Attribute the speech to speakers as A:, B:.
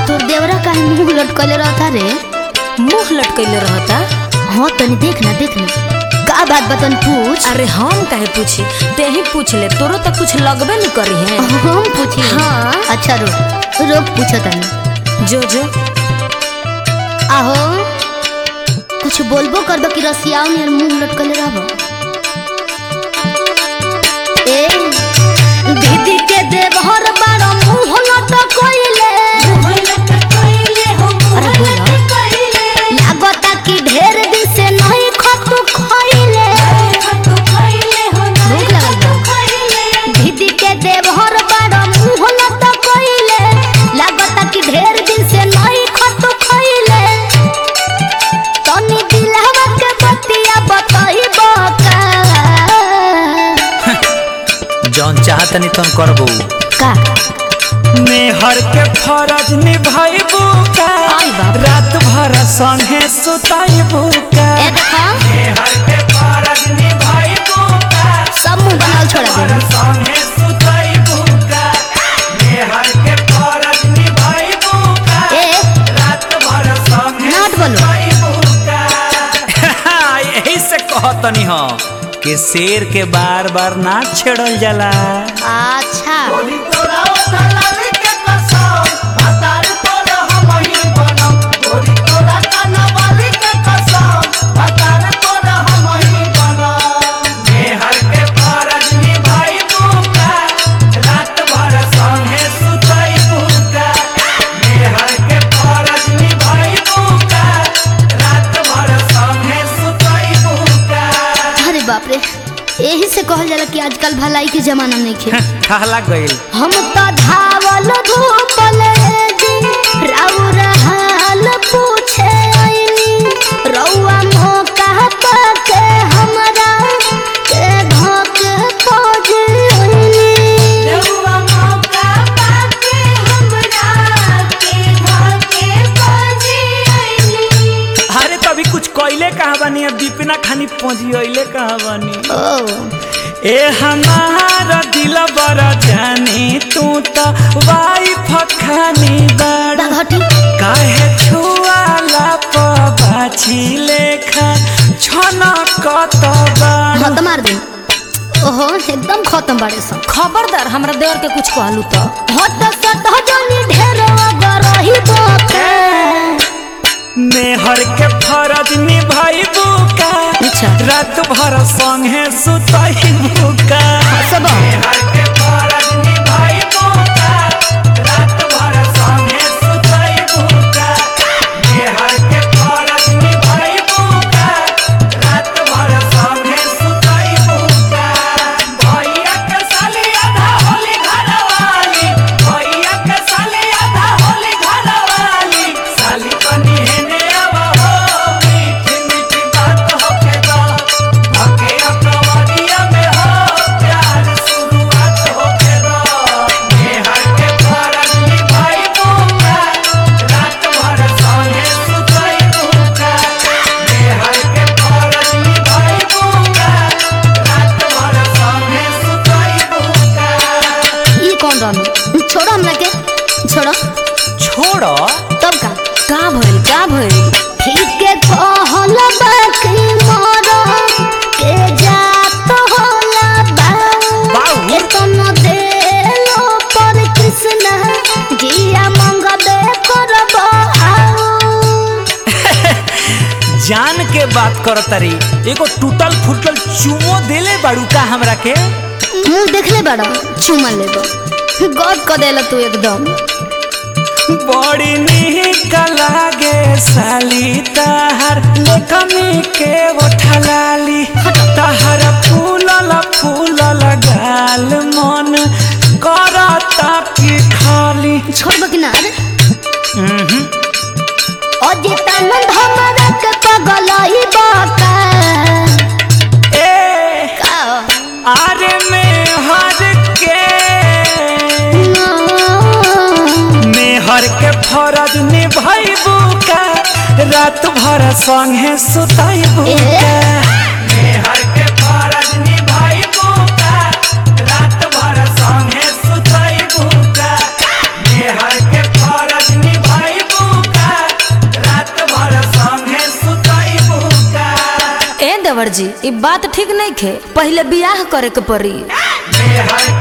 A: तोर देवरा काहे मुंह लटकले रहता रे
B: मुंह लटकैले रहता
A: हाँ तनी देख ना देख ना का बात बतन पूछ
B: अरे हम काहे पूछी ते ही पूछ ले तोरो तो कुछ लगबे न करी है
A: हम पूछी
B: हाँ।
A: अच्छा रुक रुक पूछो तनी
B: जो जो
A: आहो कुछ बोलबो करबो कि रसियाओ नियर मुंह लटकले रहबो ए दीदी के देवहर बारो मुंह लटकइले अरे बोला लागता कि ढेर दिन से नहीं खतु खइले भूख लगल बा दीदी के देवहर बारो मुंह लटकइले लागता कि ढेर दिन से नहीं खतु खइले तनी दिलहवा के बतिया बताइबो का
C: जौन चाहतनी तन करबो
A: का
C: मेहर के फरज निभाइबू का
A: आई बाप।
C: रात भर संगे सुताइबू का
A: ए देखा
C: मेहर के फरज निभाइबू का
A: सब मुंह बनाल छोड़ा दे
C: संगे सुताइबू का मेहर के फरज निभाइबू का
A: ए
C: रात भर संगे
A: नाट बोलो।
C: सुताइबू का यही से कहतनी हो कि शेर के बार बार ना छेड़ल जाला
A: अच्छा अरे बाप रे यही से कहल जाला कि आजकल भलाई के जमाना नहीं खे
C: कहला गइल
A: हम तो धावल धूपल जी राउर हाल पूछे आइनी रउआ मौका पाके हमरा के धोके खोज आइनी
C: अरे तभी कुछ कइले कहा बानी अब दीपिना खानी पहुंची कहा बानी
A: ओ
C: ए हमारा दिल बड़ा जानी तू तो वाइफ खानी बड़ा
A: बाघटी
C: काहे छुआला पबाछी लेखा छना कत बड़ा
A: हाँ तो मार दे ओहो एकदम खत्म बाड़े सब
B: खबरदार हमरा देवर के कुछ कहलू तो
A: हट सट जनी ढेर अगर रही बोके
C: मेहर के फरज निभाइबू का
A: अच्छा।
C: रात भर संगे सुतइबू का
A: सब
C: मेहर के फरज निभाइबू का रात भर संगे सुतइबू का मेहर के फरज निभाइबू का रात भर संगे सुतइबू का भैया के साली आधा होली घरवाली भैया के साली आधा होली घरवाली साली बनी हेने अब हो मीठी मीठी बात होके दो भके अपनवरिया में हो प्यार शुरुआत होके दो मेहर के फरज निभाइबू का रात भर संगे सुतइबू का मेहर के फरज निभाइबू का रात भर संगे सुतइबू का
A: ई कौन रहनु छोड़ो हमरा के छोड़ो
C: छोड़ो
A: तब का
B: का भइल का भइल
A: ठीक के कहल बाकी मोर के जात होला बा
C: बाऊ।
A: के तन देलो पर कृष्ण जिया मंगबे करब आओ
C: जान के बात कर तरी एगो टूटल फूटल चुमो देले बाड़ू का हमरा के
A: मुंह देखले बड़ा चुमा लेबो गद क देला तू एकदम
C: बड़ी निक लागे साली ताहर लेकमी के ओठलाली ताहर फूलल फूलल गाल मन करता की खाली
A: छोड़बो कि ना रे
C: उहुं।
A: अजितानंद हमरा के पगलई बाका
C: ए
A: का
C: आरे में हर के मेहर के फरज निभाइबू का रात भर संगे सुताइबू
A: ए।
C: का मेहर के फरज निभाइबू का रात भर संगे सुताइबू का मेहर के फरज निभाइबू
B: देवर जी ई बात ठीक नहीं खे पहले बियाह करे के पड़ी
C: मेहर